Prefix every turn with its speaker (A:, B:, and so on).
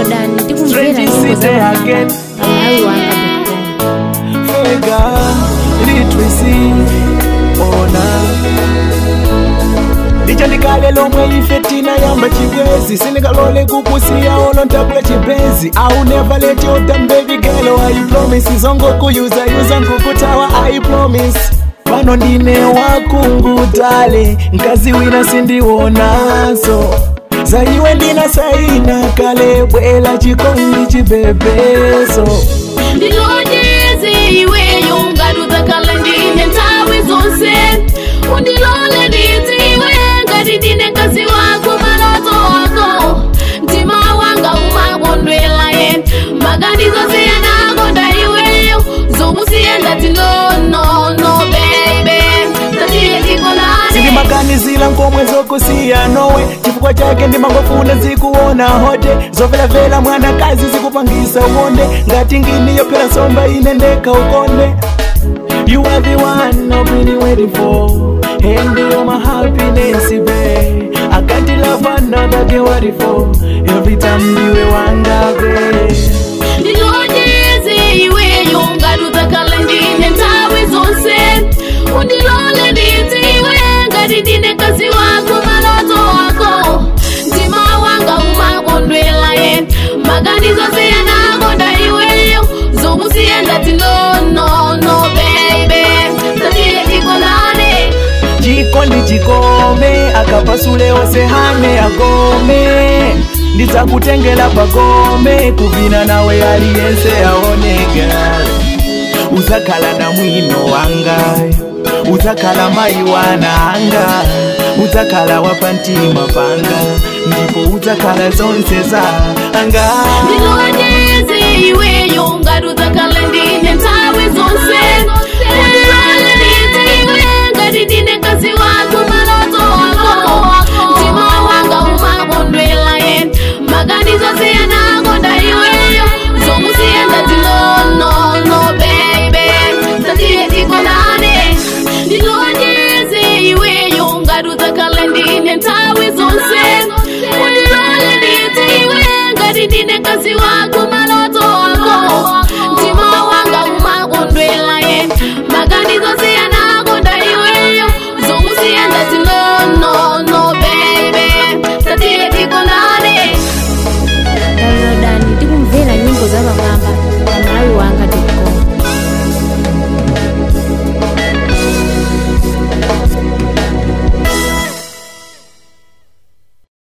A: downloadani tikumvera
B: Strange
A: nyimbo
B: city
A: za
B: again.
A: pamalawi wanga.com
B: Fega litwisi ona lichandikale lomwe ife tinayamba chibwezi sindikalole kukusiya olo ntakula chipenzi au never let you down baby girl I promise izongokuyuzayuza nkukutawa I promise pano ndine wakungutale nkazi wina sindiwonaso zaiwe ndina saina kale bwela chikondi chibebeso
C: ndilonjeze iweyo ngadudzakhala ndine nthawi zonse undilole ndidziwe ngati ndine mkazi wako maloto wako mtima wanga umakondwela ye maganizo siyanakonda iweyo zomusiya ngati nonono bebe tatiye tikolane
B: sindimaganizila nkomwe zokusiya nowe chifukwa chake ndimangofuna zikuona hote zovelavela mwanakazi zikupangisa ukonde ngati ngini yophera nsomba ine ndekha ukonde You are the one I've been waiting for And you're my happiness, babe I can't love another girl what it for Every time you wanga, babe
C: ndilonjeze iweyo ngadudzakhala ndine nthawi zonse undilole ndidziwe ngati ndine mkazi wako maloto wako mtima wanga umakondwela ye maganizo siyanakonda iweyo zomusiya ngati nonono bebe tatiye tikolane
B: chikondi chikome akapasule ose hane agome ndidzakutengela pagome kuvina nawe aliyense aoneka uzakhala na mwino wanga uzakhala mai wananga uzakhala wapantima panga ndipo uzakhala zonse za anga
C: ndilonjeze